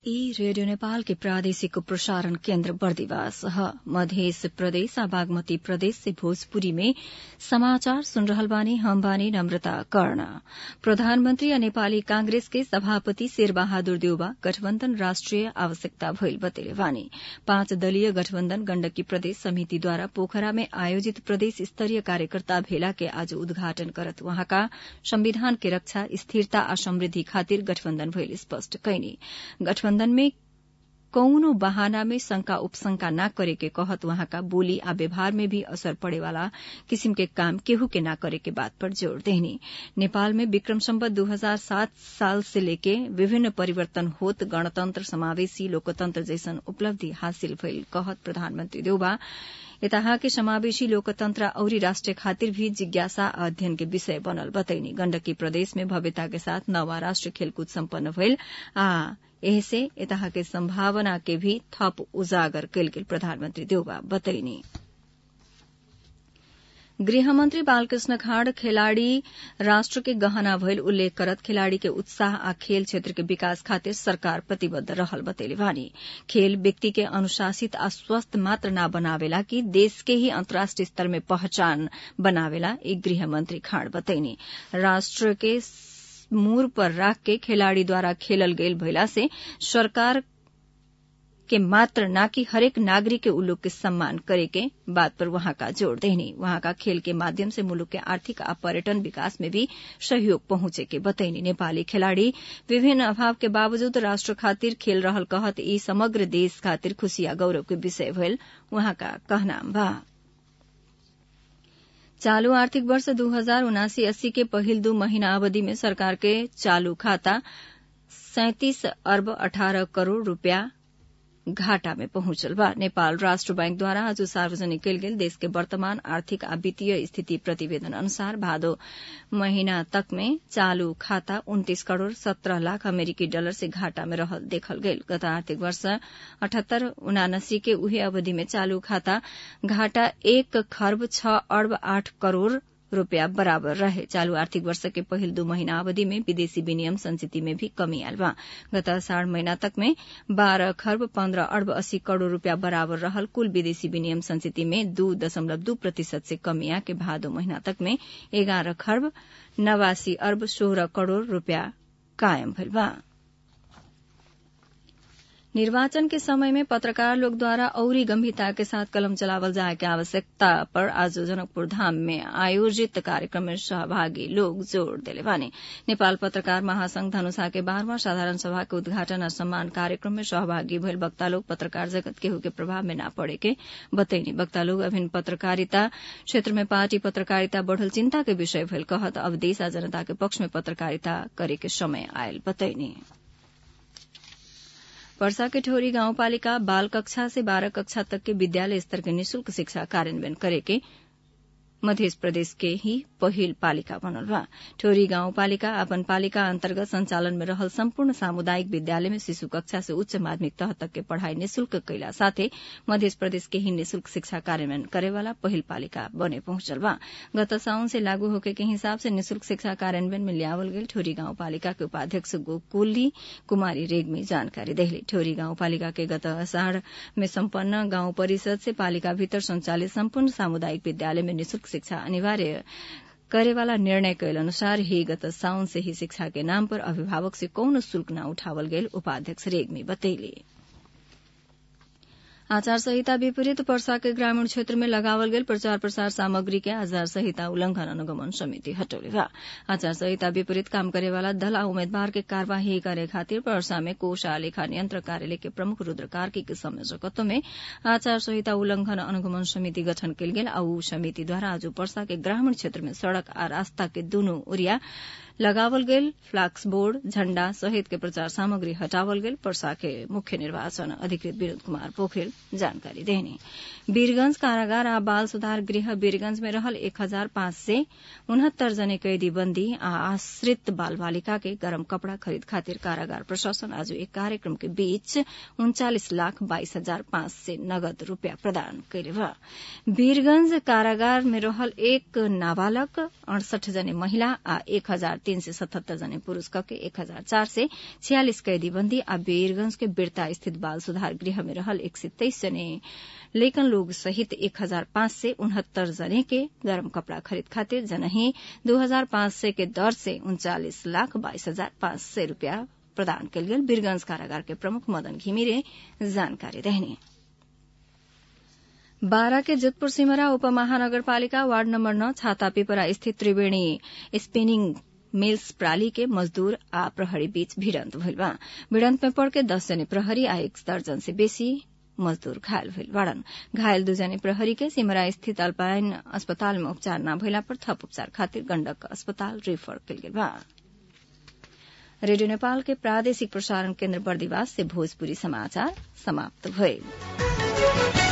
ई रेडियो नेपाल के प्रादेशिक प्रसारण केन्द्र बर्दिवास ह मध्य प्रदेश आ बागमती प्रदेश से भोजपुरी में समाचार सुन रहल बानी हम बानी नम्रता कर्ण प्रधानमन्त्री आ नेपाली कांग्रेस के सभापति शेरबहादुर देउबा गठबन्धन राष्ट्रिय आवश्यकता भइल बतेले बानी पाँच दलीय गठबन्धन गण्डकी प्रदेश समितिद्वारा पोखरा में आयोजित प्रदेश स्तरीय कार्यकर्ता भेला के आज उद्घाटन करत वहाँका संविधान के रक्षा स्थिरता आ समृद्धि खातिर गठबन्धन भइल स्पष्ट कैनी गठबन्धन में कौनो बहाना में शंका उपशंका न करे के कहत वहाँका बोली आ व्यवहार में भी असर पड़े वाला किसिम के काम केहू के न करे के बात पर जोड़ देहनी नेपाल में विक्रम सम्बत दू हजार सात साल से लेके विभिन्न परिवर्तन होत गणतन्त्र समावेशी लोकतन्त्र जैसन उपलब्धि हासिल भइल कहत प्रधानमन्त्री देउबा यताहा के समावेशी लोकतन्त्र औरी राष्ट्र खातिर भी जिज्ञासा आ अध्ययन के विषय बनल बतैनी गण्डकी प्रदेश में भव्यता के साथ नवा राष्ट्र खेलकूद सम्पन्न भइल आ एहसे यताहा के सम्भावना के भी थप उजागर कैल गेल प्रधानमन्त्री देउबा बतैनी गृहमन्त्री बालकृष्ण खाँड खेलाड़ी राष्ट्र के गहना भइल उल्लेख करत खेलाड़ी के उत्साह आ खेल क्षेत्र के विकास खातिर सरकार प्रतिबद्ध रहल बतैले बानी खेल व्यक्ति के अनुशासित आ स्वस्थ मात्र न बनावेला कि देश के ही अन्तर्राष्ट्रिय स्तर में पहचान बनावेला एक गृहमन्त्री खाँड बतैनी राष्ट्र के मूर पर राख के खिलाड़ीद्वारा खेलल गईल भइला से सरकार के मात्र न कि हरेक नागरिक के उल्लुक के सम्मान करे के बात पर वहां का जोड़ देनी वहां का खेल के माध्यम से मुलुक के आर्थिक आ पर्यटन विकास में भी सहयोग पहुंचे के बतैनी नेपाली खिलाड़ी विभिन्न अभाव के बावजूद राष्ट्र खातिर खेल रहल कहत ई समग्र देश खातिर खुशी आ गौरव के विषय भइल वहां का कहना बा चालू आर्थिक वर्ष दू हजार उनासी अस्सी के पहिल दू महीना अवधि में सरकार के चालू खाता सैंतीस अर्ब अठारह करोड़ रूपया घाटा में पहुंचल बा नेपाल राष्ट्र बैंक द्वारा आज सार्वजनिक कयल गेल देश के वर्तमान आर्थिक आ वित्तीय स्थिति प्रतिवेदन अनुसार भादो महीना तक में चालू खाता उन्तीस करोड़ सत्रह लाख अमेरिकी डॉलर से घाटा में रहल देखल गेल गत आर्थिक वर्ष अठहत्तर उनासी के उहे अवधि में चालू खाता घाटा एक खर्ब छ अर्ब आठ करोड़ रूपया बराबर रहे चालू आर्थिक वर्ष के पहिल दू महीना अवधि में विदेशी विनियम संचिति में भी कमी आयल बा गत अषाढ़ महीना तक में बारह खर्ब पन्द्रह अर्ब अस्सी करोड़ रूपया बराबर रहल कुल विदेशी विनियम संचिति में दू दशमलव दू प्रतिशत से कमी आके भादो महीना तक में एगारह खर्ब नवासी अर्ब सोह्र करोड़ रूपया कायम भइल बा निर्वाचन के समय में पत्रकार लोग द्वारा औरी गंभीरता के साथ कलम चलावल जाए के आवश्यकता पर आज जनकपुर धाम में आयोजित कार्यक्रम में सहभागी लोग जोड़ दिले बानी नेपाल पत्रकार महासंघ धनुषा के बारहवां साधारण सभा के उद्घाटन और सम्मान कार्यक्रम में सहभागी भइल वक्ता लोग पत्रकार जगत केहू के प्रभाव में न पड़े के बतैनी वक्ता लोग अभिन्न पत्रकारिता क्षेत्र में पार्टी पत्रकारिता बढ़ल चिंता के विषय भइल कहत अब देश आ जनता के पक्ष में पत्रकारिता करे के समय आयल बतैनी वर्षा के ठोरी गाउँपालिका बाल कक्षा से बारह कक्षा तक के विद्यालय स्तर के निशुल्क शिक्षा कार्यान्वयन करे के मध्य प्रदेश के ही पहिल पालिका बनल बा ठोरी गाउँपालिका अपन पालिका अन्तर्गत संचालन में रहल सम्पूर्ण सामुदायिक विद्यालय में शिशु कक्षा से उच्च माध्यमिक तह तक के पढ़ाई निशुल्क कैला साथै मध्य प्रदेश के ही निशुल्क शिक्षा कार्यान्वयन करेवाला पहिल पालिका बने पहुंचल बा गत साउन से लागू होके के हिसाब से निशुल्क शिक्षा कार्यान्वयन में लियावल गेल ठोरी गाउँपालिका के उपाध्यक्ष गोकुली कुमारी रेग्मी जानकारी देहली ठोरी गाउँपालिका के गत अषाढ़ में सम्पन्न गाउँ परिषद से पालिका भीतर संचालित सम्पूर्ण सामुदायिक विद्यालय में निशुल्क शिक्षा अनिवार्य करेवाला निर्णय कैल अनुसार ही गत साउन से ही शिक्षा के नाम पर अभिभावक से कौनो शुल्क न उठावल गेल उपाध्यक्ष रेग्मी बतैली आचार संहिता विपरीत पर्सा के ग्रामीण क्षेत्र में लगावल गेल प्रचार प्रसार सामग्री के आचार संहिता उल्लंघन अनुगमन समिति हटौले बा आचार संहिता विपरीत काम करे वाला दल आ उम्मीदवार के कार्यवाही करे खातिर पर्सा में कोष आ लेखा नियंत्रण कार्यालय के प्रमुख रुद्र कार्की के संयोजकत्व में आचार संहिता उल्लंघन अनुगमन समिति गठन कयल गेल आ ऊ समिति द्वारा आज पर्सा के ग्रामीण क्षेत्र में सड़क आ रास्ता के दूनू ओरिया लगावल गेल फ्लाक्स बोर्ड झण्डा सहित के प्रचार सामग्री हटावल गेल पर्सा के मुख्य निर्वाचन अधिकृत विनोद कुमार पोखरेल जानकारी देने वीरगंज कारागार आ बाल सुधार गृह वीरगंज में रहल एक हजार पाँच सय उनहत्तर जने कैदी बंदी आ आश्रित बाल बालिका के गरम कपड़ा खरीद खातिर कारागार प्रशासन आज एक कार्यक्रम के बीच उन्चालिस लाख बाइस हजार पाँच सय नगद रूपियाँ प्रदान कैले बा वीरगंज कारागार में रहल एक नाबालक अड़सठ जने महिला आ एक हजार तीन सय सतहत्तर जने पुरूष कके एक हजार चार सय छियालिस कैदी बंदी आ वीरगंज के बिरता स्थित बाल सुधार गृह में रहल एक सय तेइस जने लेकिन लोग सहित एक हजार पाँच सय उनहत्तर जने के गरम कपड़ा खरीद खातिर जनही दो हजार पाँच सय के दर से उन्चालिस लाख बाइस हजार पाँच सय रूपियाँ प्रदान कयल गेल वीरगंज कारागार के प्रमुख मदन घिमिरे जानकारी रहने बारा के जोधपुर सिमरा उपमहानगरपालिका वार्ड नम्बर नौ छाता पिपरा स्थित त्रिवेणी स्पिनिंग मिल्स प्राली के मजदूर आ प्रहरी बीच भिड़ंत भइल बा भिड़ंत में पड़ के दस जने प्रहरी आ एक दर्जन से बेसी मजदूर घायल भइल बाड़न घायल दुजने प्रहरी के सिमरा स्थित अल्पाइन अस्पताल में उपचार न भइला पर थप उपचार खातिर गण्डक अस्पताल रेफर कयल गेल बा रेडियो नेपाल के प्रादेशिक प्रसारण केन्द्र बर्दिवास से भोजपुरी समाचार समाप्त भइल